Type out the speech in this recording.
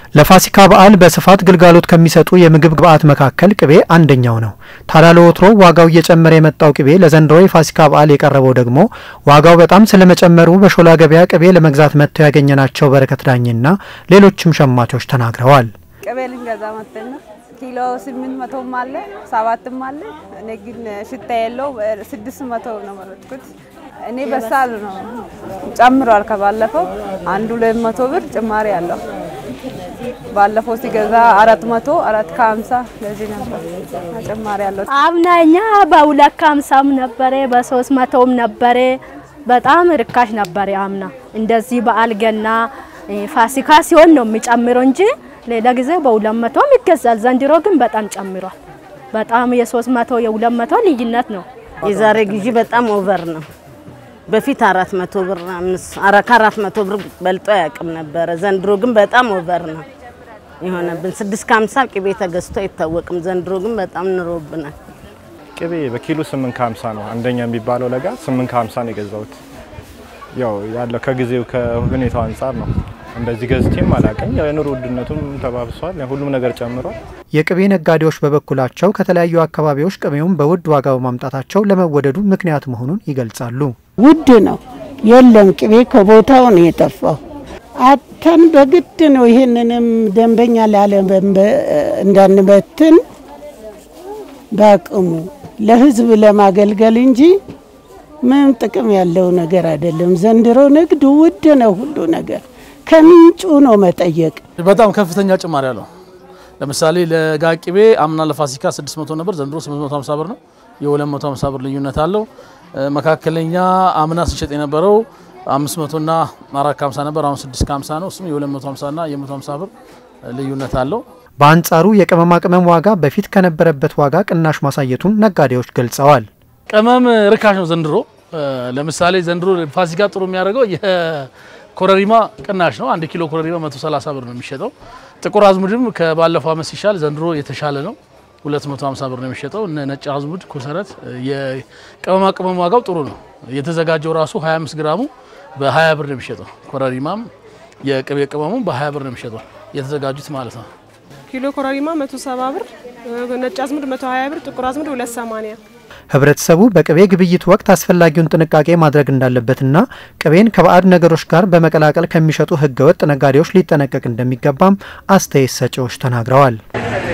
ለፋሲካ በዓል በስፋት ግልጋሎት ከሚሰጡ የምግብ ግብዓት መካከል ቅቤ አንደኛው ነው። ታዲያ ለወትሮ ዋጋው እየጨመረ የመጣው ቅቤ ለዘንድሮ የፋሲካ በዓል የቀረበው ደግሞ ዋጋው በጣም ስለመጨመሩ በሾላ ገበያ ቅቤ ለመግዛት መጥተው ያገኘናቸው በረከት ዳኝና ሌሎችም ሸማቾች ተናግረዋል። ቅቤ ልንገዛ መጥተን ነው። ኪሎ ስምንት መቶም አለ ሰባትም አለ። እኔ ግን ሽታ የለው ስድስት መቶ ነው መረጥኩት። እኔ በሳል ነው ጨምሯል። ከባለፈው አንድ ሁለት መቶ ብር ጭማሪ አለው። ባለፈው ሲገዛ አራት መቶ አራት ከሀምሳ ለዚህ ነበር ጭማሪ አለው። አምናኛ በሁለት ከሀምሳም ነበረ በሶስት መቶም ነበረ። በጣም ርካሽ ነበረ አምና። እንደዚህ በዓል ገና ፋሲካ ሲሆን ነው የሚጨምረው እንጂ ሌላ ጊዜ በሁለት መቶም ይገዛል። ዘንድሮ ግን በጣም ጨምሯል። በጣም የሶስት መቶ የሁለት መቶ ልዩነት ነው። የዛሬ ግዢ በጣም ኦቨር ነው። በፊት አራት መቶ ብር ከአራት መቶ ብር በልጦ አያውቅም ነበረ። ዘንድሮ ግን በጣም ኦቨር ነው የሆነብን። ስድስት ከሀምሳ ቅቤ ተገዝቶ አይታወቅም። ዘንድሮ ግን በጣም ንሮብናል። ቅቤ በኪሎ ስምንት ከሀምሳ ነው አንደኛ የሚባለው ለጋ ስምንት ከሀምሳ ነው የገዛሁት። ያው ያለው ከጊዜው ከሁኔታው አንጻር ነው። እንደዚህ ገዝቼም አላውቅም። ያው የኑሮ ውድነቱም ተባብሷል። ሁሉም ነገር ጨምሯል። የቅቤ ነጋዴዎች በበኩላቸው ከተለያዩ አካባቢዎች ቅቤውን በውድ ዋጋ በማምጣታቸው ለመወደዱ ምክንያት መሆኑን ይገልጻሉ። ውድ ነው፣ የለም ቅቤ ከቦታው ነው የጠፋው። አተን በግድ ነው ይህንንም ደንበኛ ላለ እንዳንበትን በአቅሙ ለሕዝብ ለማገልገል እንጂ ምንም ጥቅም ያለው ነገር አይደለም። ዘንድሮ ንግድ ውድ ነው፣ ሁሉ ነገር ከምንጩ ነው መጠየቅ። በጣም ከፍተኛ ጭማሪ አለው። ለምሳሌ ለጋ ቅቤ አምና ለፋሲካ 600 ነበር፣ ዘንድሮ 850 ብር ነው። የ250 ብር ልዩነት አለው። መካከለኛ አምና ስንሸጥ የነበረው 500 እና 450 ነበር፣ አሁን 650 ነው። እሱም የ250 እና የ150 ብር ልዩነት አለው። በአንጻሩ የቅመማ ቅመም ዋጋ በፊት ከነበረበት ዋጋ ቅናሽ ማሳየቱን ነጋዴዎች ገልጸዋል። ቅመም ርካሽ ነው ዘንድሮ። ለምሳሌ ዘንድሮ ፋሲካ ጥሩ የሚያደርገው የኮረሪማ ቅናሽ ነው። አንድ ኪሎ ኮረሪማ 130 ብር ነው የሚሸጠው። ጥቁር አዝሙድም ከባለፈው ዓመት ሲሻል ዘንድሮ የተሻለ ነው። 250 ብር ነው የሚሸጠው። እነ ነጭ አዝሙድ፣ ኮሰረት፣ የቅመማ ቅመም ዋጋው ጥሩ ነው። የተዘጋጀው ራሱ 25 ግራሙ በ20 ብር ነው የሚሸጠው። ኮረሪማም የቅቤ ቅመሙ በ20 ብር ነው የሚሸጠው የተዘጋጁት ማለት ነው። ኪሎ ኮረሪማ 170 ብር፣ ነጭ አዝሙድ 120 ብር፣ ጥቁር አዝሙድ 280 ህብረተሰቡ በቅቤ ግብይት ወቅት አስፈላጊውን ጥንቃቄ ማድረግ እንዳለበትና ቅቤን ከባዕድ ነገሮች ጋር በመቀላቀል ከሚሸጡ ህገወጥ ነጋዴዎች ሊጠነቀቅ እንደሚገባም አስተያየት ሰጪዎች ተናግረዋል።